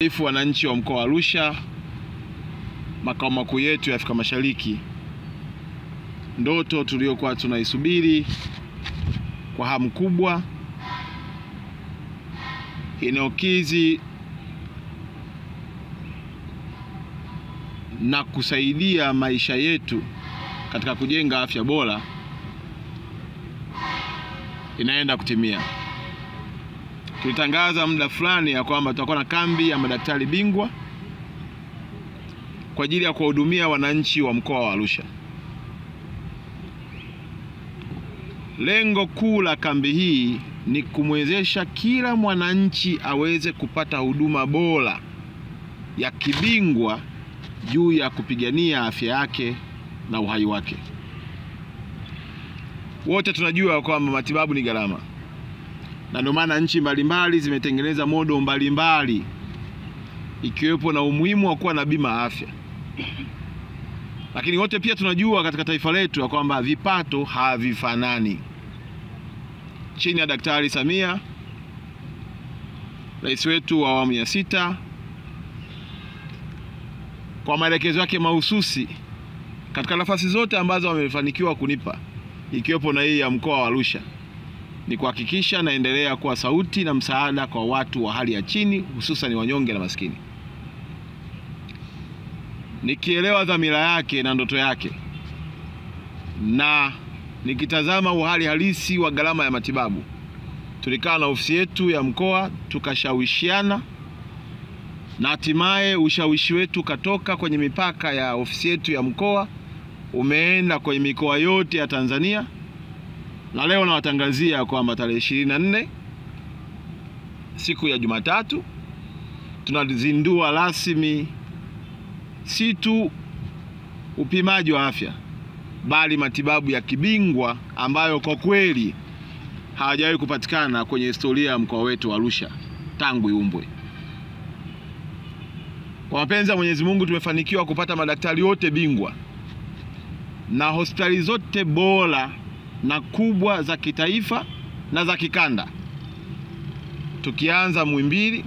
ifu wananchi wa mkoa wa Arusha, makao makuu yetu ya Afrika Mashariki, ndoto tuliyokuwa tunaisubiri kwa hamu kubwa inayokizi na kusaidia maisha yetu katika kujenga afya bora inaenda kutimia. Tulitangaza muda fulani ya kwamba tutakuwa na kambi ya madaktari bingwa kwa ajili ya kuwahudumia wananchi wa mkoa wa Arusha. Lengo kuu la kambi hii ni kumwezesha kila mwananchi aweze kupata huduma bora ya kibingwa juu ya kupigania afya yake na uhai wake. Wote tunajua kwamba matibabu ni gharama, na ndio maana nchi mbalimbali zimetengeneza modo mbalimbali, ikiwepo na umuhimu wa kuwa na bima ya afya. Lakini wote pia tunajua katika taifa letu ya kwamba vipato havifanani. Chini ya Daktari Samia, rais wetu wa awamu ya sita, kwa maelekezo yake mahususi katika nafasi zote ambazo wamefanikiwa kunipa ikiwepo na hii ya mkoa wa Arusha, ni kuhakikisha naendelea kuwa sauti na msaada kwa watu wa hali ya chini, hususan wanyonge na maskini, nikielewa dhamira yake na ndoto yake na nikitazama uhali halisi wa gharama ya matibabu. Tulikaa na ofisi yetu ya mkoa tukashawishiana, na hatimaye ushawishi wetu katoka kwenye mipaka ya ofisi yetu ya mkoa umeenda kwenye mikoa yote ya Tanzania, na leo nawatangazia kwamba tarehe ishirini na nne siku ya Jumatatu tunazindua rasmi si tu upimaji wa afya bali matibabu ya kibingwa ambayo kwa kweli hawajawahi kupatikana kwenye historia ya mkoa wetu wa Arusha tangu iumbwe. Kwa mapenzi ya Mwenyezi Mungu tumefanikiwa kupata madaktari wote bingwa na hospitali zote bora na kubwa za kitaifa na za kikanda, tukianza Muhimbili,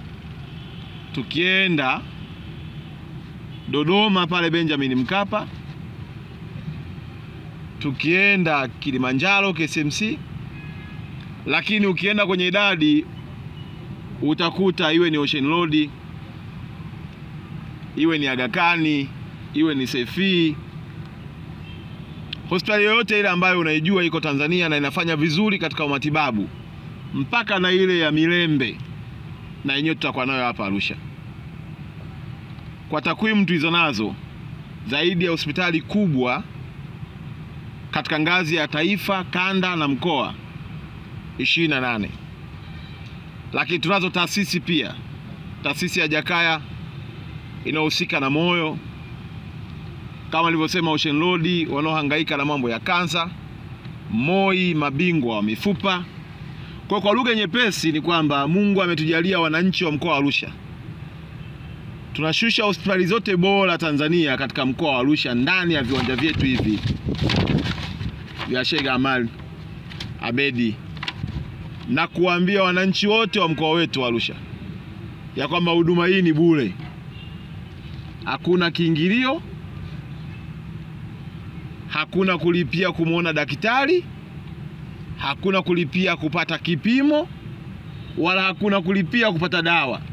tukienda Dodoma pale Benjamin Mkapa, tukienda Kilimanjaro KCMC, lakini ukienda kwenye idadi utakuta iwe ni Ocean Road, iwe ni Aga Khan, iwe ni Sefi, hospitali yoyote ile ambayo unaijua iko Tanzania na inafanya vizuri katika matibabu, mpaka na ile ya Milembe na yenyewe tutakuwa nayo hapa Arusha. Kwa takwimu tulizo nazo, zaidi ya hospitali kubwa katika ngazi ya taifa, kanda na mkoa 28, lakini tunazo taasisi pia, taasisi ya Jakaya inayohusika na moyo kama nilivyosema, Ocean Road wanaohangaika na mambo ya kansa, MOI mabingwa wa mifupa. Kwa kwa lugha nyepesi ni kwamba Mungu ametujalia wananchi wa mkoa wa Arusha, tunashusha hospitali zote bora Tanzania katika mkoa wa Arusha ndani ya viwanja vyetu hivi vya Sheikh Amal Abedi, na kuambia wananchi wote wa mkoa wetu wa Arusha ya kwamba huduma hii ni bure, hakuna kiingilio hakuna kulipia kumwona daktari, hakuna kulipia kupata kipimo, wala hakuna kulipia kupata dawa.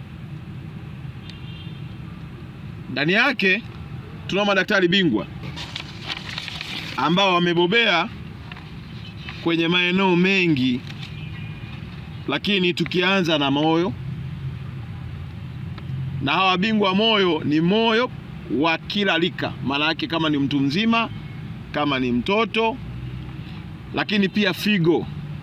Ndani yake tunao madaktari bingwa ambao wamebobea kwenye maeneo mengi, lakini tukianza na moyo, na hawa bingwa moyo ni moyo wa kila rika, maana yake kama ni mtu mzima kama ni mtoto, lakini pia figo.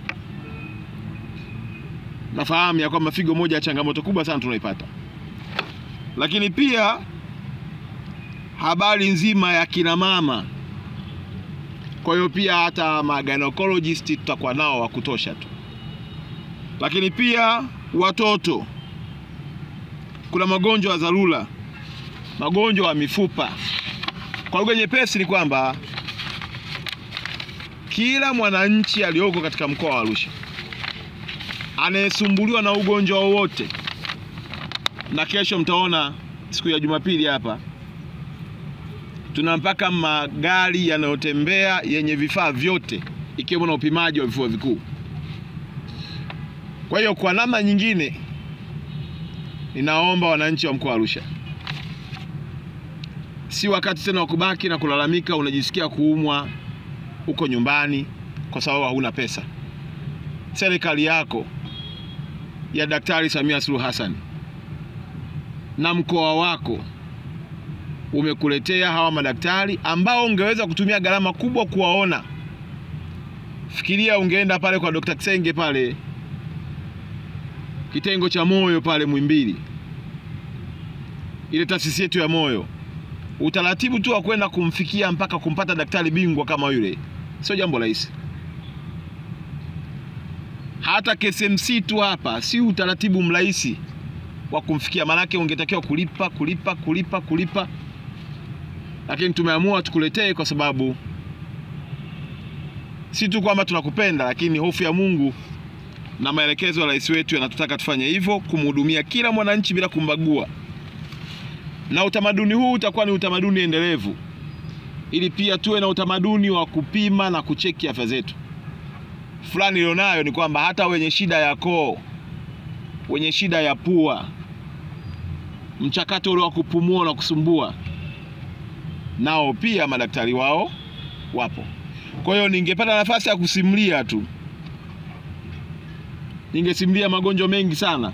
Nafahamu ya kwamba figo moja ya changamoto kubwa sana tunaipata, lakini pia habari nzima ya kina mama. Kwa hiyo pia hata magynecologists tutakuwa nao wa kutosha tu, lakini pia watoto. Kuna magonjwa ya dharura, magonjwa ya mifupa. Kwa lugha nyepesi ni kwamba kila mwananchi aliyoko katika mkoa wa Arusha anayesumbuliwa na ugonjwa wowote na kesho mtaona siku ya Jumapili hapa tuna mpaka magari yanayotembea yenye vifaa vyote ikiwemo na upimaji wa vifua vikuu. Kwa hiyo kwa namna nyingine, ninaomba wananchi wa mkoa wa Arusha, si wakati tena wa kubaki na kulalamika unajisikia kuumwa uko nyumbani kwa sababu hauna pesa. Serikali yako ya Daktari Samia Suluhu Hassan na mkoa wako umekuletea hawa madaktari ambao ungeweza kutumia gharama kubwa kuwaona. Fikiria ungeenda pale kwa Dr. Kisenge pale kitengo cha moyo pale Muhimbili, ile taasisi yetu ya moyo, utaratibu tu wa kwenda kumfikia mpaka kumpata daktari bingwa kama yule sio jambo rahisi. Hata KSMC tu hapa si utaratibu mrahisi wa kumfikia, maanake ungetakiwa kulipa kulipa kulipa kulipa, lakini tumeamua tukuletee kwa sababu si tu kwamba tunakupenda, lakini hofu ya Mungu na maelekezo ya rais wetu yanatutaka tufanye hivyo, kumhudumia kila mwananchi bila kumbagua, na utamaduni huu utakuwa ni utamaduni endelevu, ili pia tuwe na utamaduni wa kupima na kucheki afya zetu. Fulani ilionayo ni kwamba hata wenye shida ya koo, wenye shida ya pua, mchakato ule wa kupumua na kusumbua, nao pia madaktari wao wapo. Kwa hiyo ningepata nafasi ya kusimulia tu, ningesimulia magonjwa mengi sana,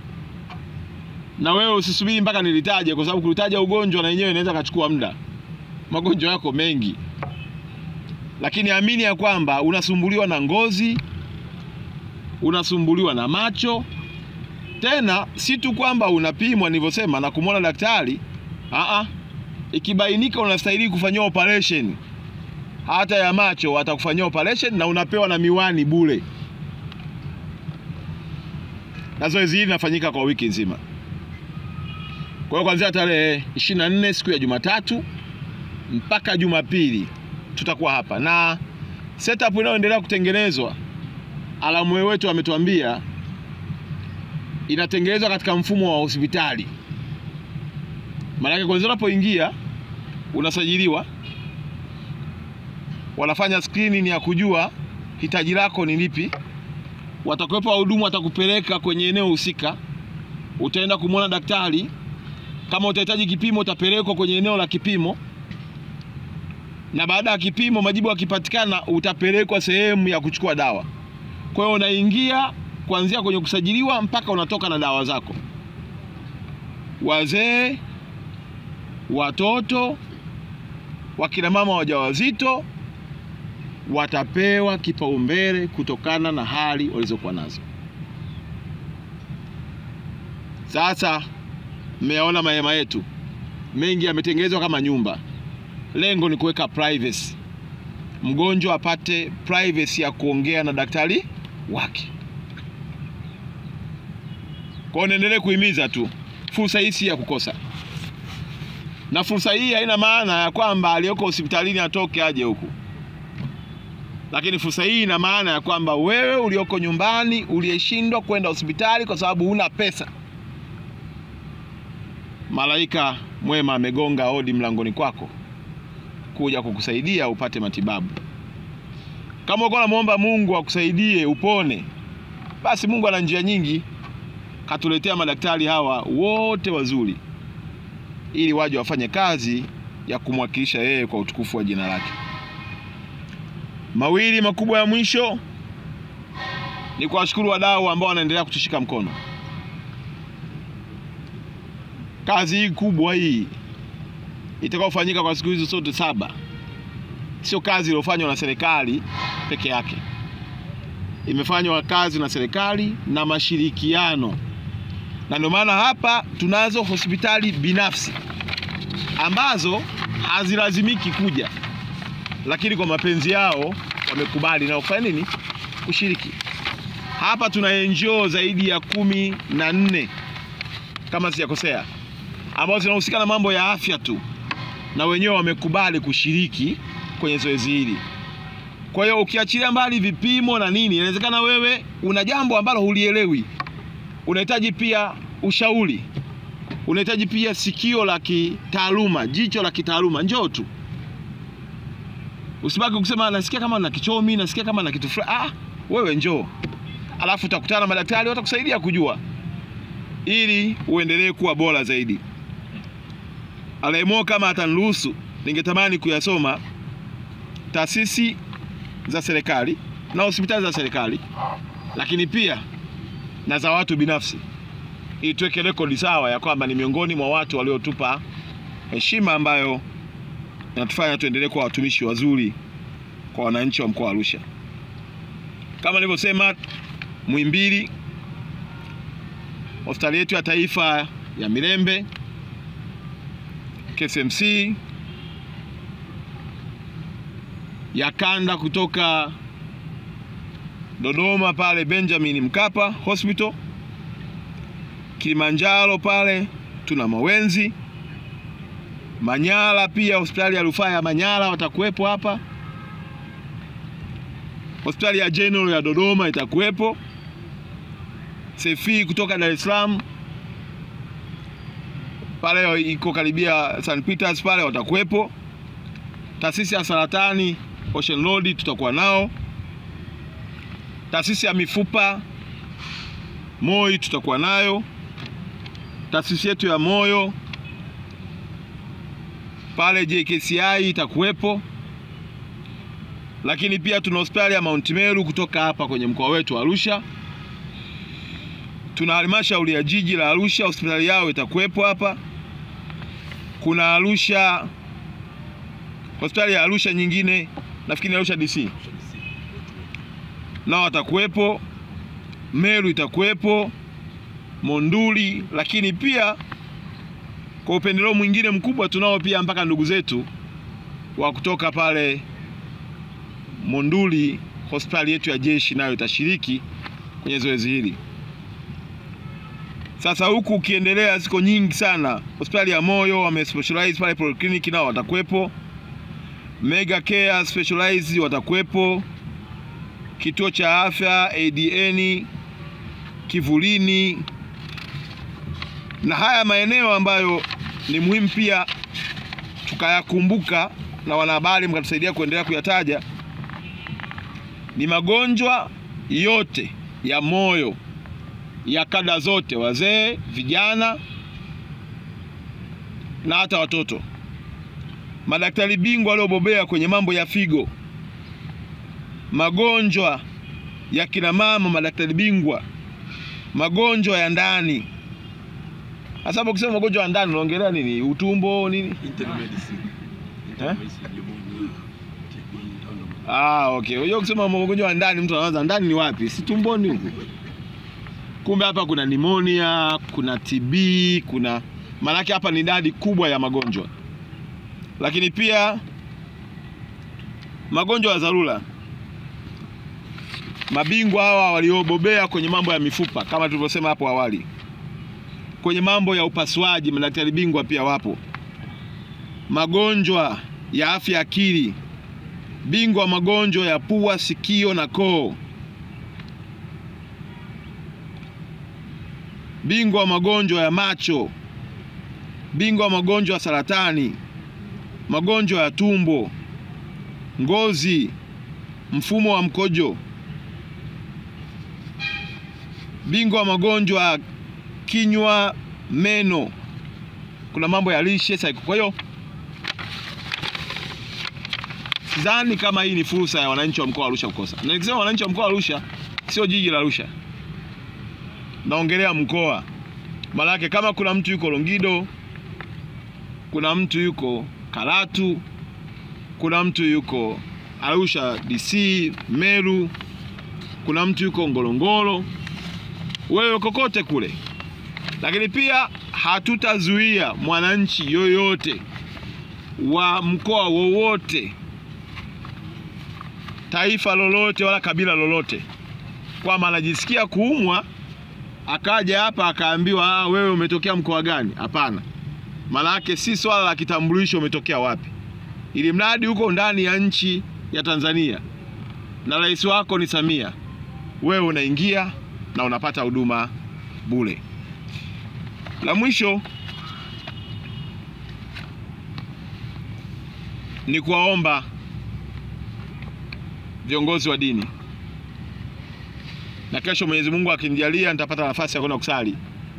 na wewe usisubiri mpaka nilitaje, kwa sababu kulitaja ugonjwa na yenyewe inaweza kachukua muda. Magonjwa yako mengi, lakini amini ya kwamba unasumbuliwa na ngozi, unasumbuliwa na macho. Tena si tu kwamba unapimwa nilivyosema na kumwona daktari, aa, ikibainika unastahili kufanyiwa operation hata ya macho watakufanyia operation na unapewa na miwani bure, na zoezi hili linafanyika kwa wiki nzima. Kwa hiyo kuanzia tarehe 24 siku ya Jumatatu mpaka Jumapili tutakuwa hapa, na setup inayoendelea kutengenezwa, alamu wetu ametuambia inatengenezwa katika mfumo wa hospitali. Maanake kwanza unapoingia unasajiliwa wanafanya screening ya kujua hitaji lako ni lipi. Watakuwepo wahudumu, watakupeleka kwenye eneo husika, utaenda kumwona daktari. Kama utahitaji kipimo, utapelekwa kwenye eneo la kipimo, na baada ya kipimo, majibu yakipatikana, utapelekwa sehemu ya kuchukua dawa. Kwa hiyo unaingia kuanzia kwenye kusajiliwa mpaka unatoka na dawa zako. Wazee, watoto, wakina mama wajawazito watapewa kipaumbele kutokana na hali walizokuwa nazo. Sasa mmeyaona mahema yetu mengi yametengenezwa kama nyumba. Lengo ni kuweka privacy, mgonjwa apate privacy ya kuongea na daktari wake. Kwa hiyo niendelee kuhimiza tu, fursa hii si ya kukosa, na fursa hii haina maana ya kwamba aliyoko hospitalini atoke aje huku lakini fursa hii ina maana ya kwamba wewe ulioko nyumbani uliyeshindwa kwenda hospitali kwa sababu huna pesa, malaika mwema amegonga hodi mlangoni kwako kuja kukusaidia upate matibabu. Kama uko unamwomba Mungu akusaidie upone, basi Mungu ana njia nyingi, katuletea madaktari hawa wote wazuri, ili waje wafanye kazi ya kumwakilisha yeye kwa utukufu wa jina lake. Mawili makubwa ya mwisho ni kuwashukuru wadau ambao wanaendelea kutushika mkono. Kazi hii kubwa hii itakayofanyika kwa siku hizo zote saba sio kazi iliyofanywa na serikali peke yake, imefanywa kazi na serikali na mashirikiano, na ndio maana hapa tunazo hospitali binafsi ambazo hazilazimiki kuja lakini kwa mapenzi yao wamekubali na kufanya nini? Kushiriki. Hapa tuna NGO zaidi ya kumi na nne kama sijakosea, ambazo zinahusika na mambo ya afya tu, na wenyewe wamekubali kushiriki kwenye zoezi hili. Kwa hiyo ukiachilia mbali vipimo na nini, inawezekana wewe una jambo ambalo hulielewi, unahitaji pia ushauri, unahitaji pia sikio la kitaaluma, jicho la kitaaluma, njoo tu. Usibaki kusema nasikia kama na kichomi, nasikia kama na kitu fulani. Ah, wewe njoo, alafu utakutana na madaktari watakusaidia kujua, ili uendelee kuwa bora zaidi. Alaimo, kama ataniruhusu, ningetamani kuyasoma taasisi za serikali na hospitali za serikali, lakini pia na za watu binafsi, ili tuweke rekodi sawa ya kwamba ni miongoni mwa watu waliotupa heshima ambayo inatufanya tuendelee kuwa watumishi wazuri kwa wananchi wa mkoa wa Arusha. Kama nilivyosema, Muhimbili, hospitali yetu ya taifa ya Mirembe, KCMC ya kanda kutoka Dodoma pale Benjamin Mkapa Hospital, Kilimanjaro pale tuna Mawenzi, Manyara pia hospitali ya rufaa ya Manyara watakuwepo hapa. Hospitali ya General ya Dodoma itakuwepo. Sefi kutoka Dar es Salaam pale iko karibia St Peters pale watakuwepo. Taasisi ya saratani Ocean Road tutakuwa nao. Taasisi ya mifupa MOI tutakuwa nayo. Taasisi yetu ya moyo pale JKCI itakuwepo, lakini pia tuna hospitali ya Mount Meru kutoka hapa kwenye mkoa wetu wa Arusha. Tuna halmashauri ya jiji la Arusha, hospitali yao itakuwepo hapa. Kuna Arusha, hospitali ya Arusha nyingine, nafikiri Arusha DC nao watakuwepo. Meru itakuwepo, Monduli, lakini pia kwa upendeleo mwingine mkubwa tunao pia mpaka ndugu zetu wa kutoka pale Monduli, hospitali yetu ya jeshi nayo itashiriki kwenye zoezi hili. Sasa huku ukiendelea, ziko nyingi sana. Hospitali ya moyo wame specialize pale polyclinic, nao watakuwepo. Mega Care specialize watakuwepo. Kituo cha afya ADN Kivulini, na haya maeneo ambayo ni muhimu pia tukayakumbuka, na wanahabari mkatusaidia kuendelea kuyataja, ni magonjwa yote ya moyo ya kada zote, wazee, vijana na hata watoto. Madaktari bingwa waliobobea kwenye mambo ya figo, magonjwa ya kina mama, madaktari bingwa, magonjwa ya ndani. Hasa hapo ukisema magonjwa ya ndani unaongelea nini? Utumbo nini? Eh? Ah, okay. Unajua kusema magonjwa ya ndani mtu anaanza ndani ni wapi? Si tumboni huko. Kumbe hapa kuna nimonia, kuna TB, kuna maanake hapa ni idadi kubwa ya magonjwa. Lakini pia magonjwa ya dharura. Mabingwa hawa waliobobea kwenye mambo ya mifupa kama tulivyosema hapo awali. Kwenye mambo ya upasuaji madaktari bingwa pia wapo. Magonjwa ya afya akili, bingwa magonjwa ya pua, sikio na koo, bingwa magonjwa ya macho, bingwa magonjwa ya saratani, magonjwa ya tumbo, ngozi, mfumo wa mkojo, bingwa magonjwa ya kinywa, meno, kuna mambo ya lishe saiko. Kwa hiyo sidhani kama hii ni fursa ya wananchi wa mkoa wa Arusha kukosa. Na nikisema wananchi wa mkoa wa Arusha, sio jiji la Arusha, naongelea mkoa. Maanake kama kuna mtu yuko Longido, kuna mtu yuko Karatu, kuna mtu yuko Arusha DC, Meru, kuna mtu yuko Ngorongoro, wewe kokote kule. Lakini pia hatutazuia mwananchi yoyote wa mkoa wowote taifa lolote wala kabila lolote kwamba anajisikia kuumwa akaja hapa akaambiwa ah, wewe umetokea mkoa gani? Hapana, maana yake si swala la kitambulisho umetokea wapi, ili mradi huko ndani ya nchi ya Tanzania na rais wako ni Samia, wewe unaingia na unapata huduma bure. La mwisho ni kuwaomba viongozi wa dini, na kesho Mwenyezi Mungu akinijalia nitapata nafasi ya kwenda kusali,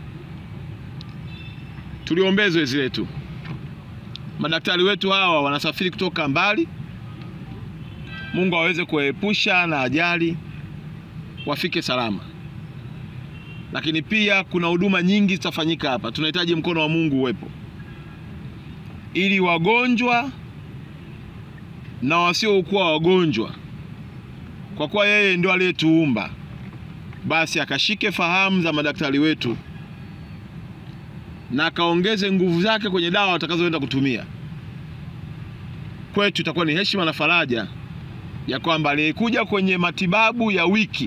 tuliombee zoezi letu. Madaktari wetu hawa wanasafiri kutoka mbali, Mungu aweze kuwaepusha na ajali, wafike salama. Lakini pia kuna huduma nyingi zitafanyika hapa, tunahitaji mkono wa Mungu uwepo ili wagonjwa na wasiokuwa wagonjwa, kwa kuwa yeye ndio aliyetuumba, basi akashike fahamu za madaktari wetu na akaongeze nguvu zake kwenye dawa watakazoenda kutumia. Kwetu itakuwa ni heshima na faraja ya kwamba aliyekuja kwenye matibabu ya wiki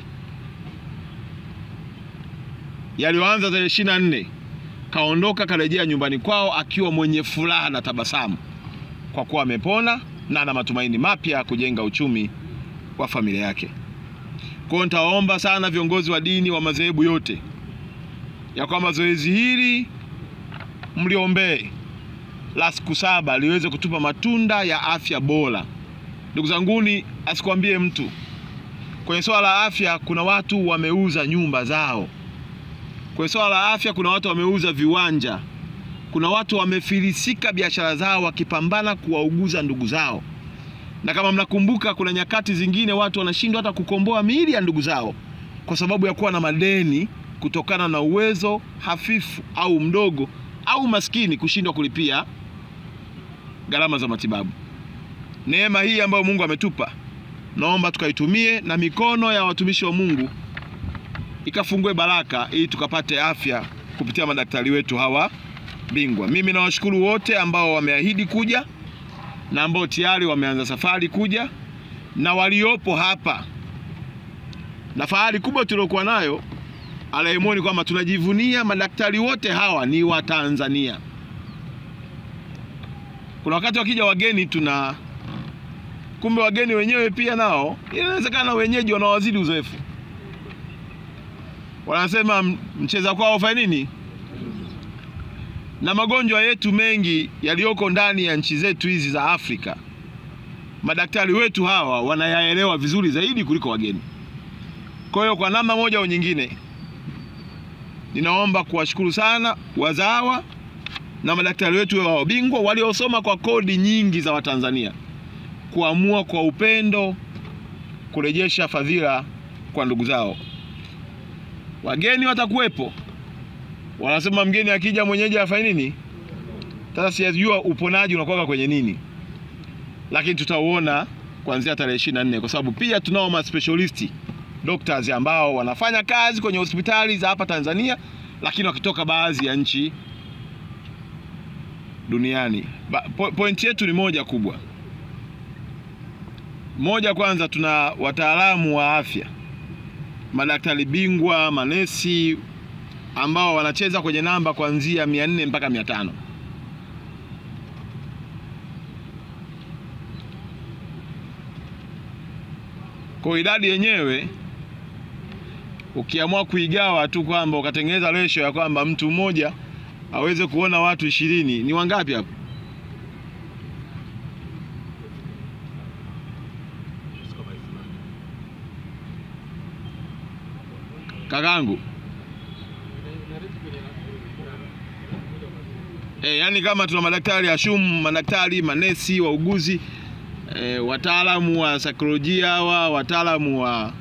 yaliyoanza tarehe ishirini na nne kaondoka karejea nyumbani kwao akiwa mwenye furaha na tabasamu, kwa kuwa amepona na ana matumaini mapya ya kujenga uchumi wa familia yake. Kwa hiyo nitawaomba sana viongozi wa dini wa madhehebu yote ya kwamba zoezi hili mliombee la siku saba liweze kutupa matunda ya afya bora. Ndugu zanguni, asikwambie mtu kwenye swala la afya, kuna watu wameuza nyumba zao Kwenye swala la afya kuna watu wameuza viwanja, kuna watu wamefilisika biashara zao wakipambana kuwauguza ndugu zao. Na kama mnakumbuka, kuna nyakati zingine watu wanashindwa hata kukomboa miili ya ndugu zao kwa sababu ya kuwa na madeni kutokana na uwezo hafifu au mdogo au maskini kushindwa kulipia gharama za matibabu. Neema hii ambayo Mungu ametupa, naomba tukaitumie na mikono ya watumishi wa Mungu ikafungue baraka ili tukapate afya kupitia madaktari wetu hawa bingwa. Mimi nawashukuru wote ambao wameahidi kuja na ambao tayari wameanza safari kuja na waliopo hapa, na fahari kubwa tuliokuwa nayo alaimoni kwamba tunajivunia madaktari wote hawa ni Watanzania. Kuna wakati wakija wageni tuna kumbe wageni wenyewe pia nao inawezekana wenyeji wanawazidi uzoefu wanasema mcheza kwao fanya nini? Na magonjwa yetu mengi yaliyoko ndani ya nchi zetu hizi za Afrika, madaktari wetu hawa wanayaelewa vizuri zaidi kuliko wageni. Kwa hiyo kwa namna moja au nyingine, ninaomba kuwashukuru sana wazawa na madaktari wetu wa wabingwa waliosoma kwa kodi nyingi za Watanzania kuamua kwa upendo kurejesha fadhila kwa ndugu zao. Wageni watakuwepo, wanasema mgeni akija mwenyeji afanye nini? Sasa sijajua uponaji unakuwa kwenye nini, lakini tutauona kuanzia tarehe ishirini na nne kwa sababu pia tunao ma specialist doctors ambao wanafanya kazi kwenye hospitali za hapa Tanzania, lakini wakitoka baadhi ya nchi duniani. Ba, po, point yetu ni moja kubwa. Moja, kwanza tuna wataalamu wa afya madaktari bingwa, manesi ambao wanacheza kwenye namba kuanzia mia nne mpaka mia tano. Kwa idadi yenyewe ukiamua kuigawa tu kwamba ukatengeneza ratio ya kwamba mtu mmoja aweze kuona watu ishirini, ni wangapi hapo? Kakangu e, yani kama tuna madaktari ashum, madaktari manesi, wauguzi e, wataalamu wa saikolojia hawa, wataalamu wa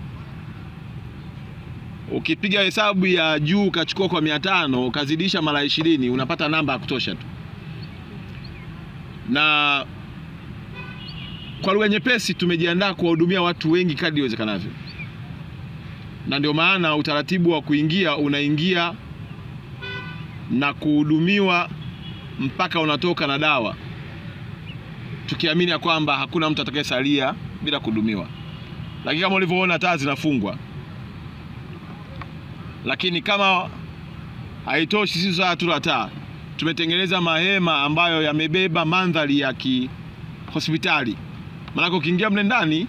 ukipiga hesabu ya juu ukachukua kwa mia tano ukazidisha mara ishirini unapata namba ya kutosha tu, na kwa lugha nyepesi tumejiandaa kuwahudumia watu wengi kadri iwezekanavyo na ndio maana utaratibu wa kuingia unaingia na kuhudumiwa mpaka unatoka na dawa, tukiamini ya kwamba hakuna mtu atakayesalia bila kuhudumiwa. Lakini kama ulivyoona taa zinafungwa, lakini kama haitoshi, sisi saa tu la taa, tumetengeneza mahema ambayo yamebeba mandhari ya kihospitali, maanake ukiingia mle ndani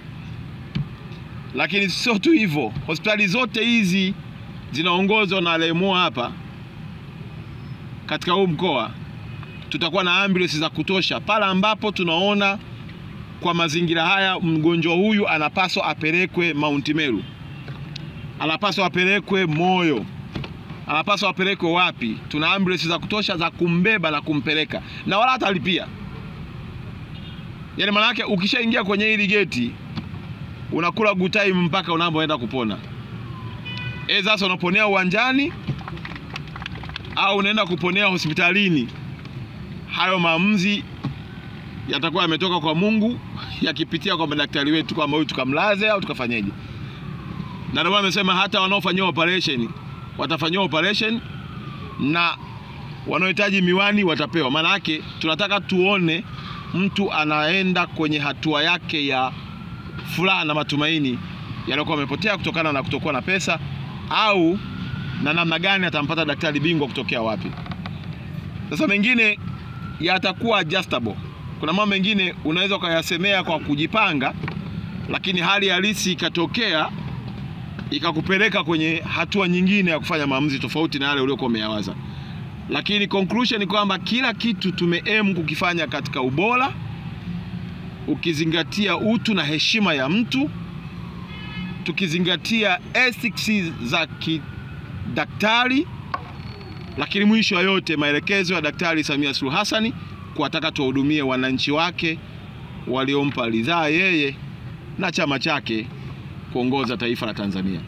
lakini sio tu hivyo, hospitali zote hizi zinaongozwa na LMO hapa katika huu mkoa tutakuwa na ambulance za kutosha pale ambapo tunaona kwa mazingira haya mgonjwa huyu anapaswa apelekwe Mount Meru, anapaswa apelekwe Moyo, anapaswa apelekwe wapi? Tuna ambulance za kutosha za kumbeba na kumpeleka, na wala hatalipia. Yaani maana yake ukishaingia kwenye hili geti unakula good time mpaka unapoenda kupona. E, sasa unaponea uwanjani au unaenda kuponea hospitalini, hayo maamuzi yatakuwa yametoka kwa Mungu yakipitia kwa madaktari wetu kwamba huyu tukamlaze au tukafanyeje. Na ndio maana amesema hata wanaofanyiwa operation watafanyiwa operation na wanaohitaji miwani watapewa. Maana yake tunataka tuone mtu anaenda kwenye hatua yake ya furaha na matumaini yaliyokuwa yamepotea kutokana na kutokuwa na pesa au na namna gani atampata daktari bingwa kutokea wapi. Sasa mengine yatakuwa adjustable. Kuna mambo mengine unaweza ukayasemea kwa kujipanga, lakini hali halisi ikatokea ikakupeleka kwenye hatua nyingine ya kufanya maamuzi tofauti na yale uliokuwa umeyawaza. Lakini conclusion ni kwamba kila kitu tumeem kukifanya katika ubora, ukizingatia utu na heshima ya mtu, tukizingatia ethics za kidaktari, lakini mwisho wa yote maelekezo ya Daktari Samia Suluhu Hassan kuwataka tuwahudumie wananchi wake waliompa ridhaa yeye na chama chake kuongoza taifa la Tanzania.